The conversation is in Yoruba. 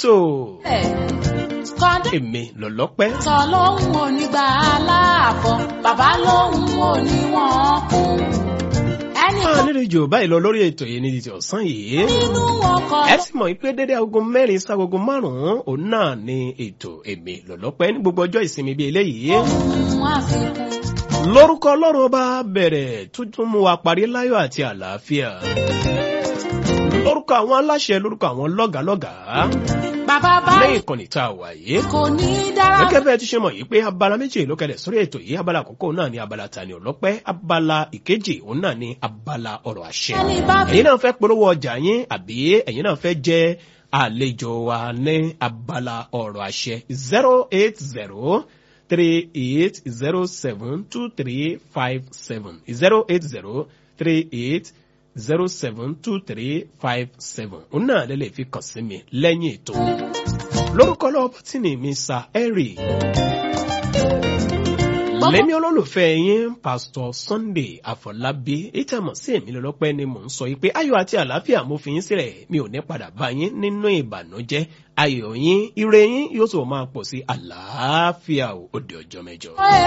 ètò kọ́ndé èmi lọ́lọ́pẹ́. sọ lóhùn onígbà aláàbọ̀ bàbá lóhùn oníwọ̀n kú. ẹnì máa kan nílò ìjò báyìí lọ lórí ètò yìí ní ti ọ̀sán yìí. nínú wọn kọ ẹ sì mọ̀ pé dédé aago mẹ́rin ságogo márùn-ún òun náà ni ètò èmi lọ́lọ́pẹ́ ní gbogbo ọjọ́ ìsinmi bíi eléyìí. ohun àfikún. lórúkọ ọlọ́run ọba bẹ̀rẹ̀ tuntun mú wa parí láyọ̀ àti àlàáfíà. lórúkọ àwọn aláṣẹ lórúkọ àwọn lọ́gàálọ́gàá bàbá bá lẹ́yìn ìkànnì tá a wà yìí. kò ní í dára gẹ́gẹ́ bẹ́ẹ̀ ti ṣe mọ̀ yìí pé abala méjì ló kẹlẹ̀ sórí ètò yìí abala àkọ́kọ́ náà ni abala tani ọlọ́pẹ́ abala ìkejì òun náà ni abala ọ̀rọ̀ àṣẹ. ẹni bá fi ẹ̀yin náà fẹ́ polówó ọjà yín àbí ẹ̀yin náà fẹ́ jẹ́ àlejò wa ní abala ọ̀rọ̀ àṣẹ zero eight zero three eight zero seven two three five seven zero eight zero three eight zero seven two three five seven òun náà lè lè fi kàn sí mi lẹ́yìn ètò lórúkọ lọ́wọ́ tí ni mi sa ẹ̀rì lẹ́ni olólùfẹ́ yín pásítọ̀ sunday àfọlábí ìtàmọ̀ sí èmi lọ́lọ́pẹ́ ni mò ń sọ yìí pé ayọ̀ àti àlàáfíà mo fi yín sílẹ̀ mi ò ní padà bá yín nínú ìbànújẹ́ ayọ̀ yín ire yín yóò sì máa pọ̀ sí àlàáfíà òde ọjọ́ mẹ́jọ.